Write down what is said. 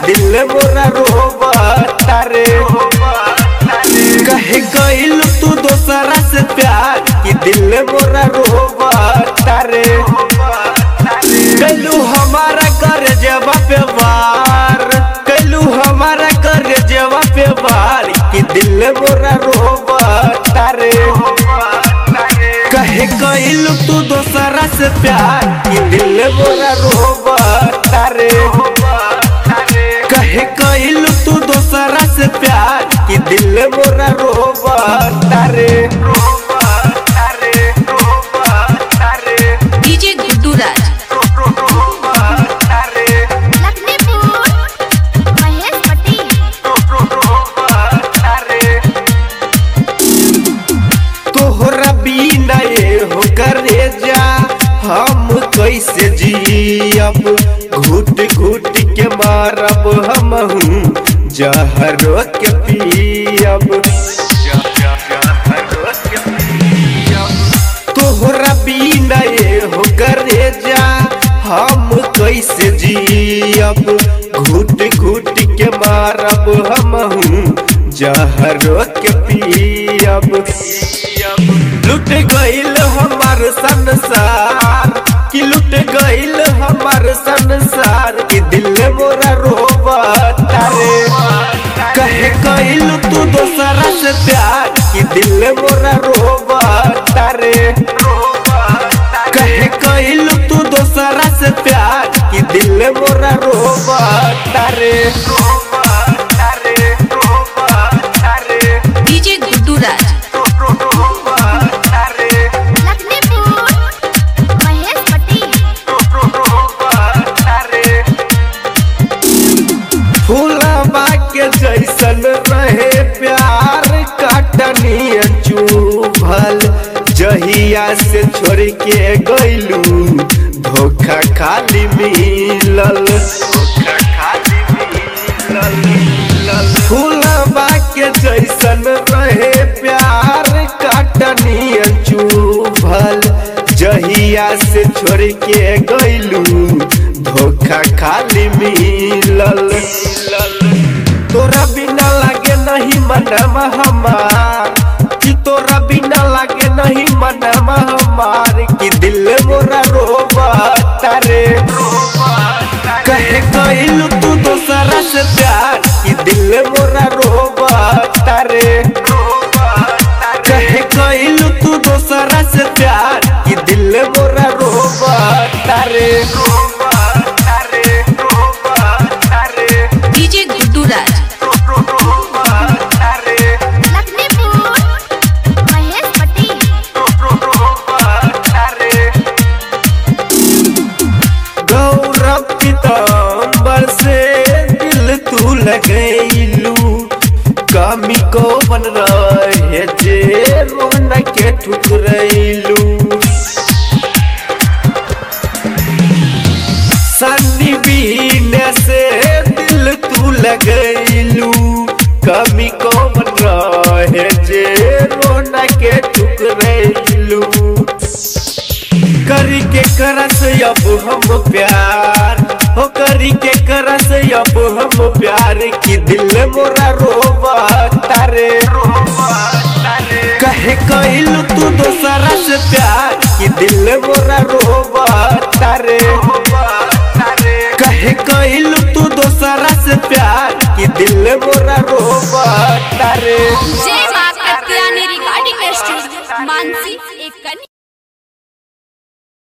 दिल मोरा रोबता रे कहे गइल तू दोसरा से प्यार कि दिल मोरा रोबता रे कैलू हमारा कर जवा पे वार कैलू हमारा कर जवा पे वार कि दिल मोरा रोबता रे कहे गइल तू दोसरा से प्यार कि दिल मोरा रोबता रे कहे गइल तू दोसरा से प्यार कि दिल मोरा रोबता रे डीजे गुड्डू राज लखनपुर महेश पटेल तोहरा बिना ये हो करे जा हम कैसे जियब घुट घुट के मारब हम जहरो के पियब तोहरा बिना ये हो करे जा हम कैसे जियब घुट घुट के मारब हम जहरो के पियब लुट गइल हमार संसार कि लुट गइल हमार संसार कि दिल मोरा रोबता रे कहे गइल तू दोसरा से प्यार कि दिल मोरा रोबता रे कहे गइल तू दोसरा से प्यार कि दिल मोरा रोबता रे डीजे गुड्डू राज लखनपुर महेश पटेल फूलबा के जैसन रहे प्यार काटनी चुभल जहिया से छोड़ के गइलू धोखा खाली मिलल फूलबा के जैसन रहे प्यार काटनी चुभल जहिया से छोड़ के गइलू धोखा खाली मिलल तोरा बिना लागे नहीं मनवा हमार कि तोरा बिना लागे नहीं मनवा हमार कि दिल मोरा रोबता रे कहे गइल तू दोसरा से प्यार कि दिल मोरा रोबता रे कहे गइल तू दोसरा से प्यार कि दिल मोरा रोबता रे डीजे गुड्डू राज लखनपुर महेश पटेल गौरव पीताम्बर से दिल तू लगैलू कमी को बन रहे जे रोन के ठुकरैलू सन्नी बीने से दिल तू लगैलू कमी को बन रहे जे रोन के ठुकरैलू करी के करस अब हम प्यार हो करी के करस अब हम प्यार की दिल मोरा रोबता रे कहे कइल तू दोसरा से प्यार कि दिल मोरा रोबता रे कहे कइल तू दोसरा से प्यार कि दिल मोरा रोबता रे